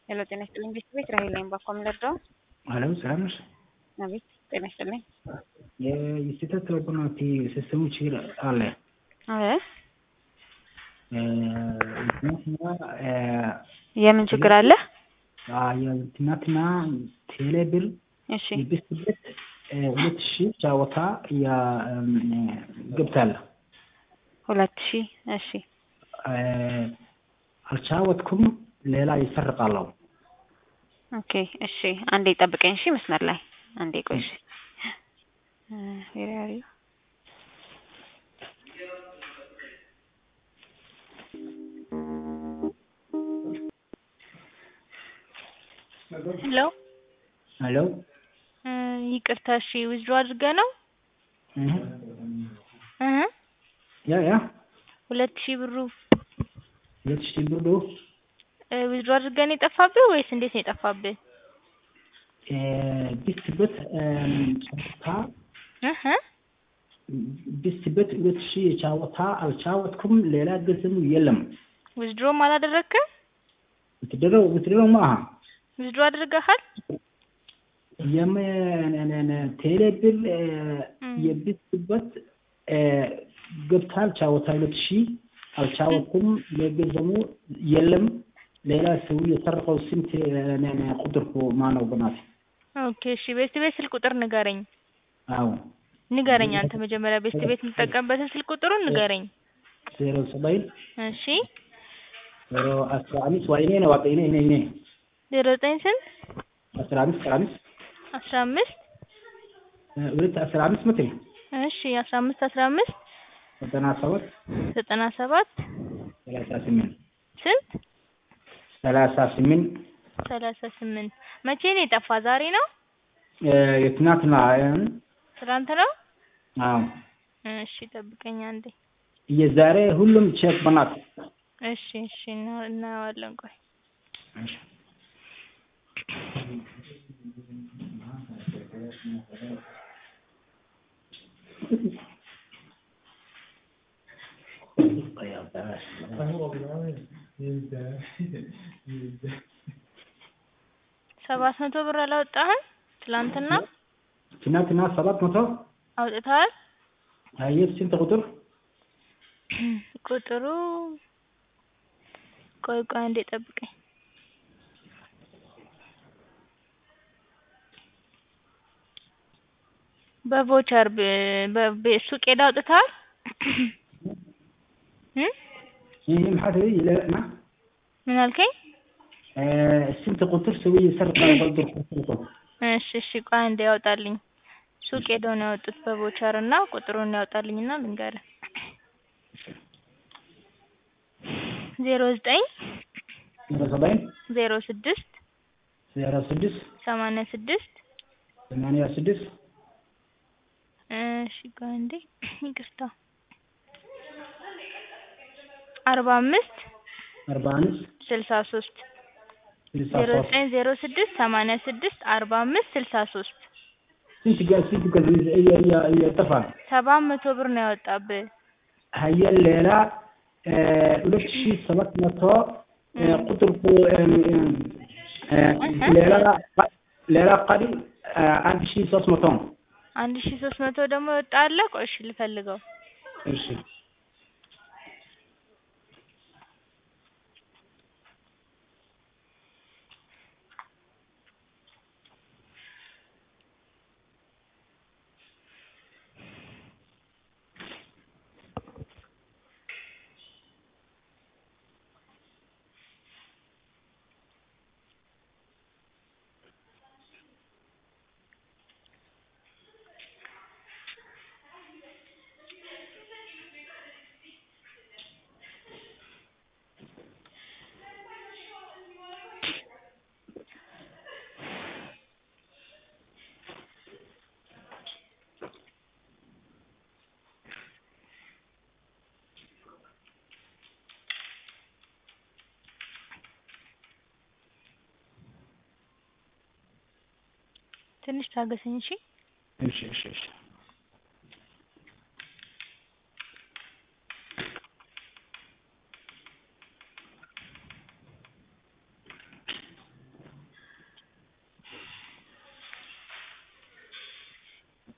ሄሎ ጤና ይስጥልኝ ቤት ቤት ራሄል ነኝ ባኮም ልርዳው? አለም ሰላም ነሽ? አቤት ጤና ይስጥልኝ። የስህተት ኦፖርቹኒቲ ሲስተሙ ችግር አለ። አረ ትናንትና የምን ችግር አለ? ትናንትና ቴሌ ብር እሺ የብስበት ሁለት ሺህ ጫወታ ገብታል። ሁለት ሺህ እሺ አልቻወትኩም። ሌላ ይሰርቃለሁ። ኦኬ እሺ አንዴ ጠብቀኝ እሺ መስመር ላይ አንዴ ቆይ እሺ ዌር አር ዩ ሄሎ ሄሎ ይቅርታ እሺ ዊዝድሮ አድርገህ ነው እ ያ ያ ሁለት ሺህ ብሩ ሁለት ሺህ ብሩ ዊዝድሮ አድርገህ ነው የጠፋብህ ወይስ እንዴት ነው የጠፋብህ? ቢስበት ጫወታ እህ ቢስበት ሁለት ሺህ ጫወታ አልቻወትኩም። ሌላ ገንዘብ የለም። ዊዝድሮም አላደረግክም? ብትድረው ብትድረው ማሃ ዊዝድሮ አድርገሃል? የም ቴሌ ብር የቢስበት ገብታል ጫወታ ሁለት ሺህ አልቻወትኩም። የገንዘቡ የለም። ሌላ ሰው የሰረቀው ስንት ቁጥር ማነው? በናት ኦኬ እሺ ቤት ቤት ስልክ ቁጥር ንገረኝ አዎ ንገረኝ አንተ መጀመሪያ ቤት ቤት የምትጠቀምበትን ስልክ ቁጥሩን ንገረኝ ዜሮ ሰባይ እሺ ዜሮ አስራ አምስት ዋይኔ ነው ዋቀ ኔ ኔ ኔ ዜሮ ዘጠኝ ስንት አስራ አምስት አስራ አምስት አስራ አምስት ሁለት አስራ አምስት መቶ እሺ አስራ አምስት አስራ አምስት ዘጠና ሰባት ዘጠና ሰባት ሰላሳ ስምንት ስንት ሰላሳ ስምንት ሰላሳ ስምንት መቼ ነው የጠፋ? ዛሬ ነው? የትናንትና ትናንት ነው? አዎ እሺ ጠብቀኝ አንዴ። የዛሬ ሁሉም ቼክ በናት እሺ እሺ እና- እናየዋለን ቆይ ሰባት መቶ ብር አላወጣህም? ትላንትና ትናንትና ሰባት መቶ አውጥተሃል? አየህ ስንት ቁጥር ቁጥሩ ቆይ ቆይ አንዴ ጠብቀኝ። በቮቸር ብ- በ- በ- ሱቅ ሄደህ አውጥተሃል? እ ይህ maxaa tiri ilaa ምን አልከኝ? ስንት ቁጥር ሰው ይሰርቃል ቁጥር ቁጥር እሺ እሺ ቆይ አንዴ ያውጣልኝ። ሱቅ ሄደው ነው ያወጡት በቮቸር እና ቁጥሩን ያውጣልኝና ልንገርህ። ዜሮ ዘጠኝ ዜሮ ሰባይን ዜሮ ስድስት ዜሮ ስድስት ሰማንያ ስድስት ሰማንያ ስድስት እሺ ቆይ አንዴ ይቅርታ አርባ አምስት አርባ አምስት ስልሳ ሶስት ስልሳ ዜሮ ሶስት ዘጠኝ ዜሮ ስድስት ሰማንያ ስድስት አርባ አምስት ስልሳ ሶስት ስንት ጋ ስንት ጋ እየጠፋ ሰባት መቶ ብር ነው ያወጣብህ። ሀየ ሌላ ሁለት ሺህ ሰባት መቶ ቁጥር ሌላ ሌላ ቀሪ አንድ ሺህ ሶስት መቶ ነው። አንድ ሺ ሶስት መቶ ደግሞ የወጣ አለ። ቆይ እሺ ልፈልገው። እሺ ትንሽ ታገሰኝ እሺ። እሺ እሺ እሺ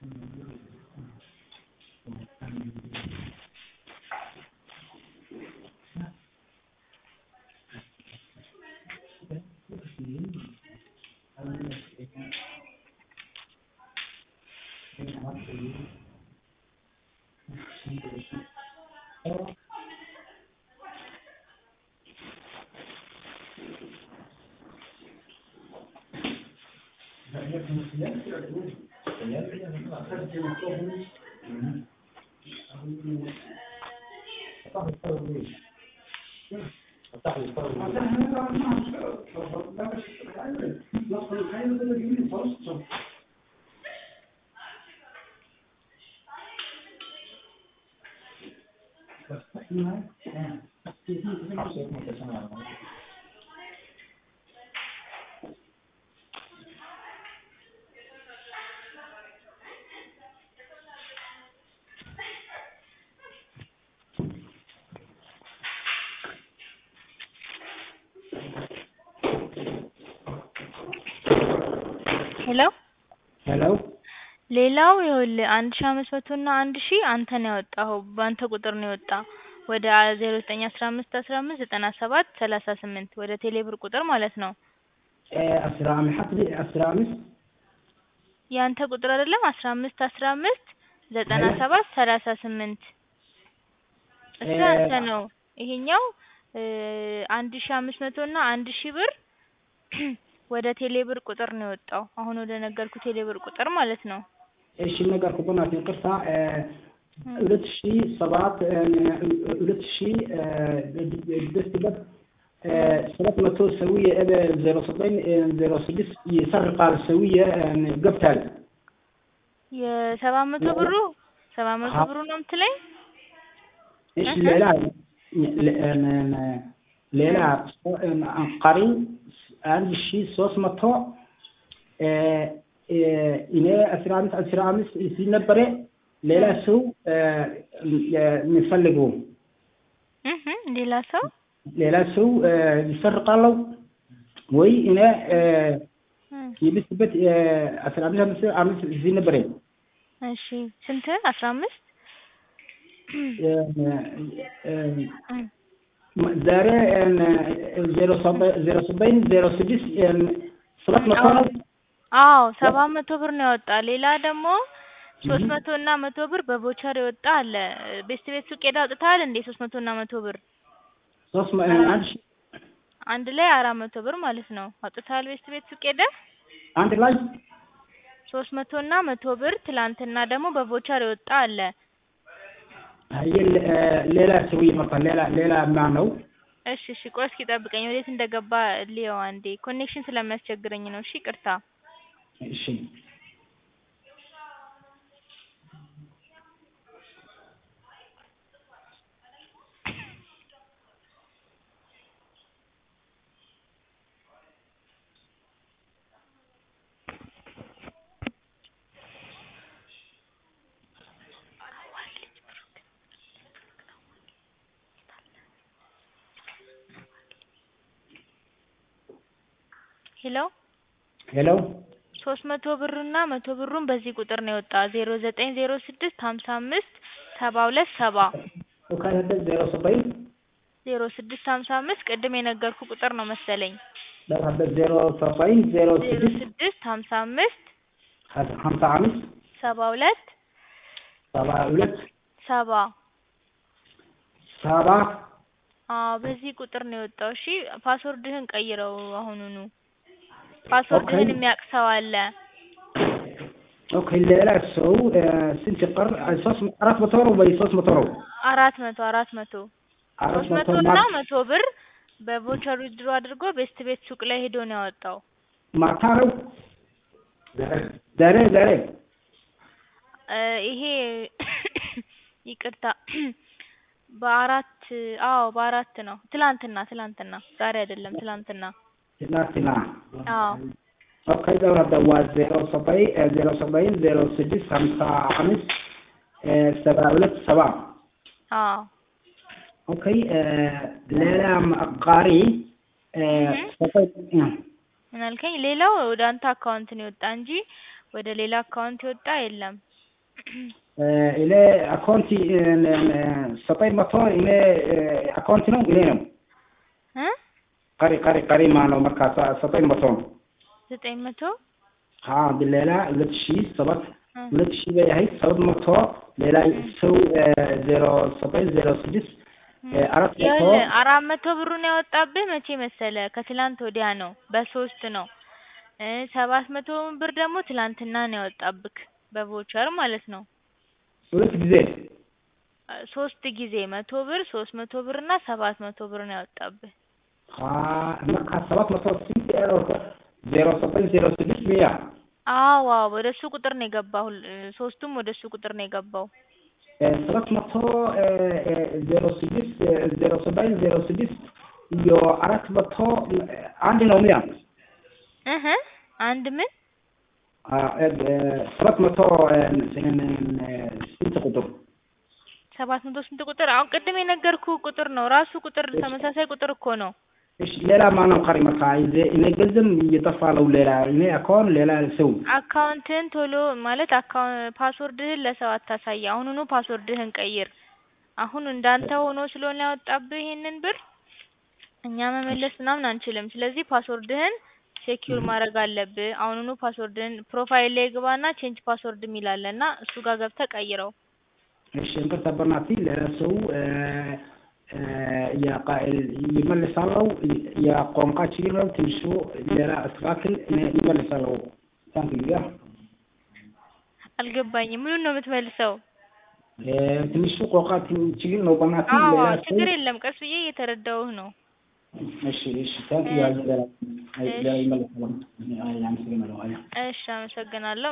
ሄሎ ሄሎ ሌላው ይኸውልህ አንድ ሺህ አምስት መቶ እና አንድ ሺህ አንተ ነው ያወጣኸው በአንተ ቁጥር ነው የወጣ ወደ ዜሮ ዘጠኝ አስራ አምስት አስራ አምስት ዘጠና ሰባት ሰላሳ ስምንት ወደ ቴሌብር ቁጥር ማለት ነው። አስራ አምስት አስራ አምስት ያንተ ቁጥር አይደለም አስራ አምስት አስራ አምስት ዘጠና ሰባት ሰላሳ ስምንት እሱ ያንተ ነው። ይሄኛው አንድ ሺህ አምስት መቶ እና አንድ ሺህ ብር ወደ ቴሌብር ቁጥር ነው የወጣው። አሁን ወደ ነገርኩ ቴሌብር ቁጥር ማለት ነው። እሺ ነገር ኩኩናት ይቅርታ ሁለት ሺ ሰባት ሁለት ሺ ደስትበት ሰባት መቶ ሰውዬ ዜሮ ዘጠኝ ዜሮ ስድስት ይሰርቃል ሰውዬ ገብታል የሰባት መቶ ብሩ ሰባት መቶ ብሩ ነው የምትለኝ? እሺ ሌላ ሌላ አንቃሪ አንድ ሺ ሶስት መቶ እኔ አስራ አምስት አስራ አምስት ሲነበረ ሌላ ሰው የሚፈልገው ሌላ ሰው ሌላ ሰው ይሰርቃለው ወይ እኔ የምስበት አስራ አምስት አምስት አምስት እዚህ ነበረኝ። እሺ ስንት አስራ አምስት ዛሬ ዜሮ ዜሮ ዘጠኝ ዜሮ ስድስት ሰባት መቶ ነው። አዎ ሰባት መቶ ብር ነው ያወጣ። ሌላ ደግሞ ሶስት መቶ እና መቶ ብር በቦቸር የወጣ አለ። ቤስት ቤት ሱቅ ሄደህ አውጥተሃል እንዴ? ሶስት መቶ እና መቶ ብር ሶስት አንድ ሺህ አንድ ላይ አራት መቶ ብር ማለት ነው። አውጥተሃል ቤስት ቤት ሱቅ ሄደህ አንድ ላይ ሶስት መቶ እና መቶ ብር ትላንትና ደግሞ በቮቸር የወጣ አለ። ሌላ ሰው ይመጣል። ሌላ ሌላ ማን ነው? እሺ እሺ፣ ቆይ እስኪ ጠብቀኝ። ወዴት እንደገባ ልየው አንዴ። ኮኔክሽን ስለሚያስቸግረኝ ነው። እሺ ቅርታ። እሺ ሄሎ ሄሎ ሶስት መቶ ብር እና መቶ ብሩን በዚህ ቁጥር ነው የወጣ ዜሮ ዘጠኝ ዜሮ ስድስት ሀምሳ አምስት ሰባ ሁለት ሰባ ከሄደ ዜሮ ዘጠኝ ዜሮ ስድስት ሀምሳ አምስት ቅድም የነገርኩ ቁጥር ነው መሰለኝ። ለካበት ዜሮ ዘጠኝ ዜሮ ዜሮ ስድስት ስድስት ሀምሳ አምስት ሀምሳ አምስት ሰባ ሁለት ሰባ ሁለት ሰባ ሰባ አዎ በዚህ ቁጥር ነው የወጣው። እሺ ፓስወርድህን ቀይረው አሁኑኑ። ፓስወርድህን የሚያውቅ ሰው አለ። ኦኬ ሌላ ሰው ስንት ቀር ሶስት አራት መቶ ነው ወይ ሶስት መቶ ነው? አራት መቶ አራት መቶ አራት ሶስት መቶ መቶ እና ማ- መቶ ብር በቮቸር ዊዝድሮ አድርጎ ቤስት ቤት ሱቅ ላይ ሄዶ ነው ያወጣው። ማታ ነው ዛሬ ዛሬ እ ይሄ ይቅርታ በአራት አዎ በአራት ነው። ትላንትና ትላንትና ዛሬ አይደለም ትላንትና። ትናንትና አዎ ኦኬ ደውረደ waa ዜሮ ዘጠኝ ዜሮ ዘጠኝ ዜሮ ስድስት ሀምሳ አምስት ሰባ ሁለት ሰባ አዎ ኦኬ ሌላም አቃሪ ምን አልከኝ? ሌላው ወደ አንተ አካውንት ነው የወጣ እንጂ ወደ ሌላ አካውንት የወጣ የለም። እኔ አካውንቲ ዘጠኝ መቶ እኔ አካውንቲ ነው እኔ ነው እ ቀሪ ቀሪ ቀሪ ማነው መርካ ዘጠኝ መቶ ነው ዘጠኝ መቶ ሌላ ሁለት ሺህ ሰባት እ ሁለት ሺህ በያህል ሰባት መቶ ሌላ ሰው ዜሮ ዘጠኝ ዜሮ ስድስት አራት መቶ ይኸውልህ አራት መቶ ብሩን ያወጣብህ መቼ መሰለ? ከትላንት ወዲያ ነው በሶስት ነው እ ሰባት መቶ ብር ደግሞ ትላንትና ነው ያወጣብክ በቮቸር ማለት ነው። ሁለት ጊዜ ሶስት ጊዜ መቶ ብር ሶስት መቶ ብር እና ሰባት መቶ ብር ነው ያወጣብህ። መርካ ሰባት መቶ ስንት ዜሮ ዘጠኝ ዜሮ ስድስት ሚያ አዎ አዎ ወደ እሱ ቁጥር ነው የገባው። ሶስቱም ወደ እሱ ቁጥር ነው የገባው። ሰባት መቶ ዜሮ ስድስት ዜሮ ዘጠኝ ዜሮ ስድስት iyo አራት መቶ አንድ ነው ሚያ እህ አንድ ምን ሰባት መቶ ስንት ቁጥር ሰባት መቶ ስንት ቁጥር? አሁን ቅድም የነገርኩ ቁጥር ነው ራሱ ቁጥር ተመሳሳይ ቁጥር እኮ ነው። እሺ ሌላ ማነው ቀሪ መርካ እኔ ገንዘብ እየጠፋ ነው ሌላ እኔ አካውንት ሌላ ሰው አካውንትህን ቶሎ ማለት አካውንት ፓስወርድህን ለሰው አታሳይ። አሁኑኑ ፓስወርድህን ቀይር። አሁን እንዳንተ ሆኖ ስለሆነ ያወጣብህ ይሄንን ብር እኛ መመለስ ምናምን አንችልም። ስለዚህ ፓስወርድህን ሴኪዩር ማድረግ አለብህ። አሁኑኑ ፓስወርድህን ፕሮፋይል ላይ ግባና ቼንጅ ፓስወርድ የሚል አለ እና እሱ ጋር ገብተህ ቀይረው። እሺ እንቅርታ በናቲ ሌላ ሰው ይመልሳለው የቋንቋ ችግር ነው ትንሹ ሌላ አስተካክል ይመልሳለው ታንክ ዩ አልገባኝም። ምኑን ነው የምትመልሰው? ትንሹ ቋንቋ ችግር ነው በናቲ አዎ ሌላ ችግር የለም። ቀስ ብዬ እየተረዳሁህ ነው። እሺ እሺ ታንክ ዩ ሌላ ይመልሳለው አመሰግናለሁ እሺ አመሰግናለሁ።